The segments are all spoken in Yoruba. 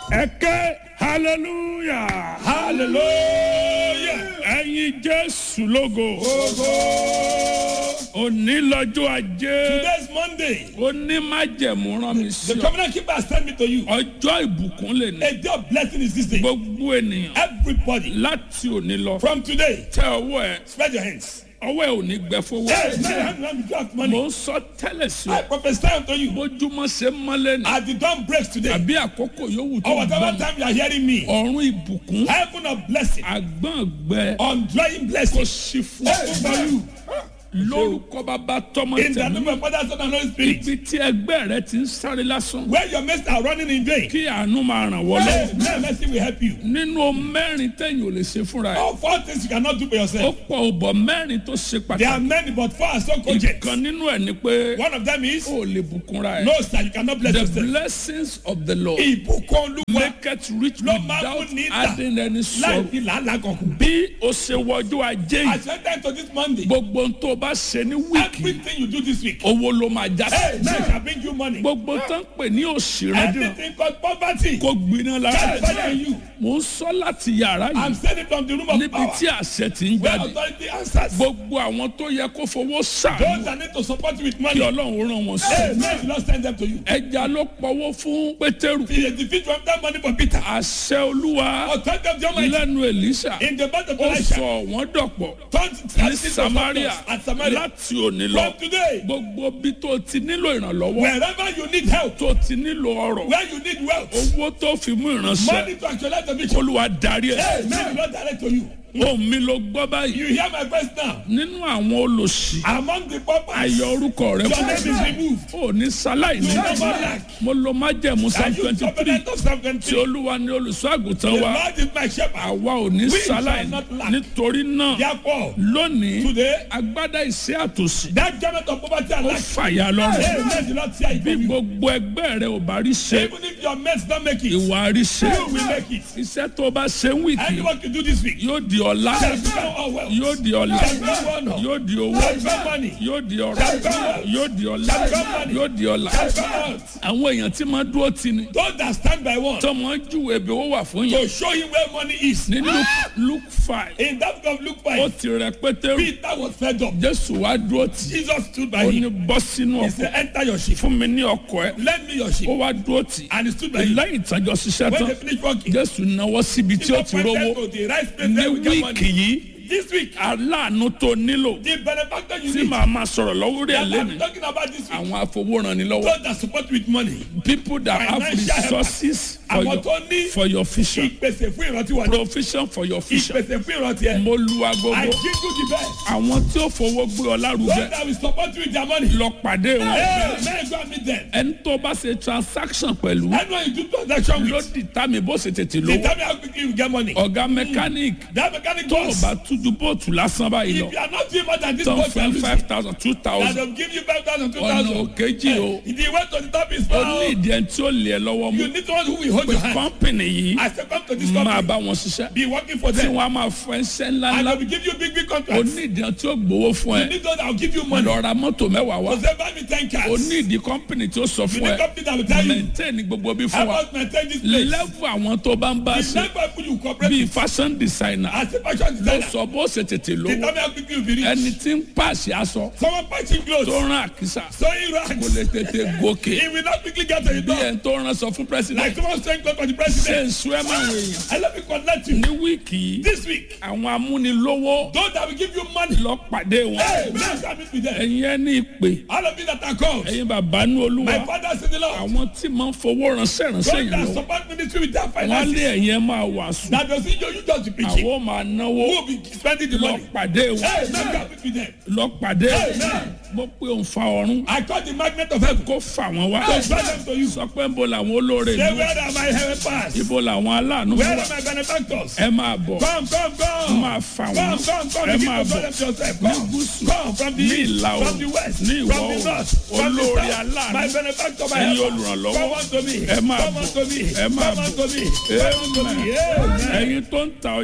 ẹ̀kẹ́ hallelujah hallelujah. ẹ̀yin jésù lógo òní lọ́jọ́ ajé Today's Monday. òní májẹ̀mú rán mi sí The ọ covenant keeper has sent me to you. ọjọ́ ìbùkún lè ní A day of blessing is this day. gbogbo ènìyàn Everybody, láti òní lọ from today, tẹ ọwọ́ ẹ spread your hands. ọwọ́ ẹ ò ní gbẹ fowó Hey, now your hand around the draft mò money. ń sọ tẹ́lẹ̀ sí I ọ prophesy unto you. bójúmọ́ ṣe mọ́lẹ̀ ní As the dawn breaks today, àbí àkókò yòówù tó or gbọ́ whatever mi time you are hearing me, ọ̀run ìbùkún heaven of blessing, àgbọ̀n gbẹ undying kò blessing, sí fún open for you. lórúkọ bàbá tọmọ In the tẹmí name of Father, Son, and Holy Spirit. ibi tí ẹgbẹ́ rẹ ti ń sáré lásán Where your mates are running in vain, kí àánú máa ràn wọ́n hey, lọ now mercy will help you. nínú mẹ́rin tẹ̀yìn ò lè ṣe fúnra ẹ̀ All four things you cannot do for ó yourself. pọ̀ ọ̀bọ̀ mẹ́rin tó ṣe There are pàtàkì many, but four are so cogent. ìkan nínú ẹ̀ ni pé One of them is ó lè bùkúnra ẹ̀ no, sir, you cannot bless the yourself. blessings of the lord Ìbùkún Olúwa make it rich Ló máa without fún ní ìdá. adding any láì sorrow fi làálàá kankan. bí o ṣe wọjú ajé yìí As you enter into this Monday, gbogbo ohun tó o bá ṣe ní wíìkì everything you do this week, owó ló máa já hey, sí man shall bring you money. gbogbo tó ń pè ní òṣì rẹ dùn Everything called poverty, kó gbiná lára that's better than you. mò ń sọ láti yàrá I'm yìí saying it from the room of níbi power. tí àṣẹ ti ń Where jáde authority answers. gbogbo àwọn tó yẹ kó fowó Those ṣàánú that need to support you with kí money, ọlọ́run ràn wọ́n hey, sí man, you not send them to you. ẹja ló pọwọ́ fún pétérù He defeat from that money for Peter. àṣẹ olúwa Authority of the Almighty lẹ́nu èlíṣà in the mouth of ó Elisha. sọ wọ́n dọ̀pọ̀ Turn ní samaria at Samaria. láti òní lọ From today, gbogbo bí tó ti nílò ìrànlọ́wọ́ wherever you need help, tó ti nílò ọrọ̀ where you need wealth, owó tó fi mú ìránṣẹ́ money to actualize the vision, olúwa darí ẹ̀ hey, man, you not direct to you. ohun mi ló gbọ́ báyìí You hear my voice now. nínú àwọn olòṣì Among the paupers, ayọ̀ orúkọ rẹ your fún name is removed. ò ní sáláì ní You never lack. mo lo májẹ̀mú Are psalm you twenty three covenant of Psalm tí 23? olúwa ní olùṣọ́ àgùntàn The wa Lord is my shepherd. àwa ò ní We sáláì shall not lack. nítorí náà Therefore, lónìí today, agbádá ìṣẹ́ àtòsí that garment of poverty and ó lack, fàyà lọ́rùn hey, man, do not tear it bí from you. gbogbo ẹgbẹ́ rẹ ò bá rí ṣe Even if your mates don't make it, ìwà rí ṣe you will make it. iṣẹ́ tó bá ṣe ń wìkì Any work you do this week, yóò di ọlá shall become all wealth. yóò di ọlá Shall become honor. yóò di owó Shall become money. yóò di ọrọ̀ yóò di ọlá yóò di ọlá Shall become wealth. àwọn èèyàn tí máa dúró tì ní Those that stand by one tọmọ júwe bí ó wà fún yẹn to show him where money is. ní luke luke five In that book of Luke ó 5, ti rẹ pétérù Peter was fed up. jésù wá dúró tì Jesus stood by ó ní him. bọ́ sínú He ọkọ̀ said, Enter your ship. fún mi ní ọkọ̀ ẹ Lend me your ó ship. wá dúró tì And he stood by him. lẹ́yìn ìtàjọ ṣiṣẹ́ When tán they finished working, jésù náwó síbi tí ó ti Jesus rówó went to the right place ní where we get wíìkì money. yìí This week, aláàánú tó nílò the benefactor you tí need. màá máa sọ̀rọ̀ lọ́wọ́ rẹ̀ That I'm lẹ́nu talking about this week. àwọn afowóranilọ́wọ́ Those that support with money. people that have Financial help. resources for Àwọn your, tó ní for your vision ìpèsè fún ìrántí wa. provision for your vision Ìpèsè fún ìrántí ẹ. mo lu I agogo give you the best. àwọn tí ó fowó gbé ọ Those lárugẹ that will support you with their money. lọ pàdé wọn Hey, man, go and meet them. ẹni tó bá ṣe transaction pẹ̀lú Anyone you do transaction ló with, dìtà mi bó ṣe tètè they lówó tell me how quickly you get money. ọ̀gá mechanic That mechanic tó o boss, bá tújú bóòtù lásán báyìí lọ if you are not doing more than this tán boss, fún five thousand two that thousand will give you 5,000, ọ̀nà 2,000. òkèjì o If you went to the top is ó far. ní ìdí ẹni tí ó lè ẹ lọ́wọ́ You mú need someone who will hold pé your hand. kọ́ńpìnì yìí I say come to this máa company. bá wọn ṣiṣẹ́ Be working for tí them. wọ́n á máa fún ẹsẹ̀ And ńláńlá they will give you big, big ó contracts. ní ìdí ẹni tí ó gbowó fún You ẹ need those that will give you money. lọ ra mọ́tò mẹ́wàá wá So say buy me 10 ó cars. ní ìdí kọ́ńpìnì tí ó sọ You fún need ẹ company that will tell you. maintain gbogbo bí I fún wa must maintain this place. lẹ́fù àwọn tó bá ń bá The ṣe next people you cooperate bíi with. fashion designer As a fashion ló designer. sọ bó ṣe tètè They lówó tell me how quickly you be rich. ẹni tí ń pàṣẹ aṣọ Someone patching tó clothes. rán àkísà Sewing kò rags. lè tètè gòkè He will not quickly get to the bí door. ẹni tó rán sọ fún president Like someone saying clothes for the ṣe president. ń sún ẹ máa ń èèyàn I let me connect you. ní wíìkì yìí This week, àwọn amúnilówó those that will give you money. lọ pàdé wọn Hey, man, come meet with them. ẹ̀yin ẹni ìpè All of you that are called. ẹ̀yin bàbá ní olúwa My fathers in the Lord. àwọn tí máa ń fowó ránṣẹ́ ránṣẹ́ Those yẹn that lọ support ministry with their wọ́n lé finances. ẹ̀yin ẹ̀ máa wàásù That doesn't you, you just be preaching. àwọn máa náwó Who will be spending the lọ money? pàdé wọn Hey, man, come meet with them. lọ pàdé Amen. mo pé òun fa ọ̀run I call the magnet of heaven. kó fà wọ́n wá To draw them to you. sọ pé ń bo làwọn olóore Say, mi where are my heaven pass? ibo làwọn aláàánú Where wà are my benefactors? ẹ máa bọ̀ Come, come, come. máa fà Come, wọ́n come, come. ẹ Begin máa to draw bọ̀ them to yourself. ní Come. gúúsù Come from the ní east, ìlà from the oòrùn west, ní from ìwọ̀ the oòrùn north, from the olóore south. aláàánú My benefactor, my ẹ̀yin helper. olùrànlọ́wọ́ Come unto me. ẹ máa Come bọ̀ unto me. ẹ máa Come bọ̀ unto me. Come unto me. Amen. Amen. ẹ̀yin tó ń ta ọjà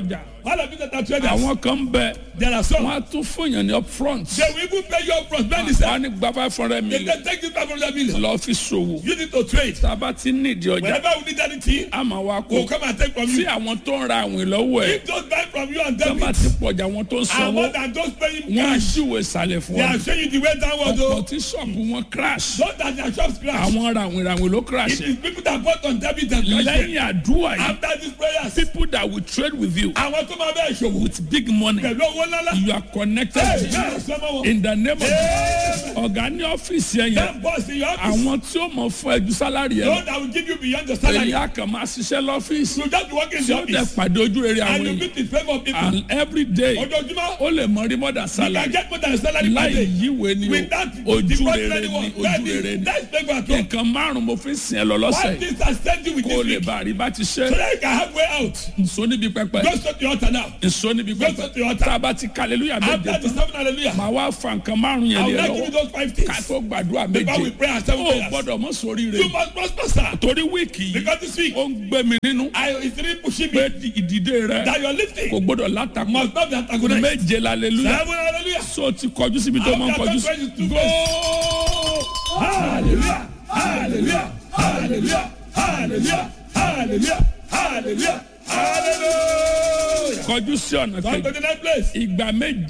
All of you that are traders. àwọn kan bẹ There are some. wọn á tún fún yàn ní up front They will even pay you up front. Many wọn say. á ní gba five hundred They million can take this 500 million. lọ fi ṣòwò You need to trade. tá a bá ti nídìí ọjà Whenever we need anything, a máa wá we'll kó come and take from tí you. àwọn tó ń ra àwìn lọ́wọ́ ẹ̀ If those buy from you and tó bá debit, ti pọ̀jà àwọn tó ń and sanwó more than those paying wọ́n á cash, ṣìwé ìsàlẹ̀ fún they wọn are showing you the way downward. ọ̀pọ̀ though. tí ṣọ́ọ̀bù wọn crash Not that their shops crash. àwọn ràwìn ràwìn ló crash It is people that bought on debit and cash. lẹ́yìn àdúrà yìí After these prayers, people that will trade with you àwọn tó máa bẹ́ẹ̀ ṣòwò with big money pẹ̀lú owó ńláńlá. you are connected Hey, to yeah, sọmọ wọn. in the name of Amen. ọ̀gá ní ọ́fíìsì ẹ̀yẹ That boss in your office, àwọn tí ó mọ̀ fún ẹjú sálárì ẹ̀ those that will give you beyond your salary. èyí á kàn máa ṣiṣẹ́ lọ́fíìsì You just be working in tí the ó dẹ̀ office pàdé ojú rere àwọn and you èèyàn meet the favour of people. and every day Ojoojúmọ́, ó lè mọ rí mọ́dà you can sálárì get more than a salary per láì day. yíwèé ni o Without ojú depositing rere ni anyone. ojú rere That ni is that's favour at all. nǹkan márùn mo fi ń sìn ẹ lọ Why lọ́sẹ̀ this has sent you with kó o this lè week? bá rí bá ti ṣe So that you can have way out. nso níbi pẹpẹ Go straight to the altar now. nso níbi Go pẹpẹ straight to the altar. tá a bá ti kàlélúyà méje After the tán seven hallelujah, màá wá fa nǹkan márùn yẹn I lé will ẹ not give you lọ́wọ́ those five ká things. tó gbàdúrà Before we méje pray our seven ó prayers. gbọ́dọ̀ mọ̀ sórí You rẹ̀ must prosper, sir. torí wíìkì yìí Because this week, ó ń gbé mi nínú I it's really pushing pé me ìdìde rẹ that you are kò lifting gbọ́dọ̀ látakò must not be antagonized. méje lálẹ́lúyà Seven hallelujah. so ti kọjú síbi tó máa ń kọjú sí. Go! Hallelujah! Hallelujah! Hallelujah! Hallelujah! Hallelujah! Hallelujah! Hallelujah! kọjú sí ọ̀nà Come kejì to the next place. ìgbà méje.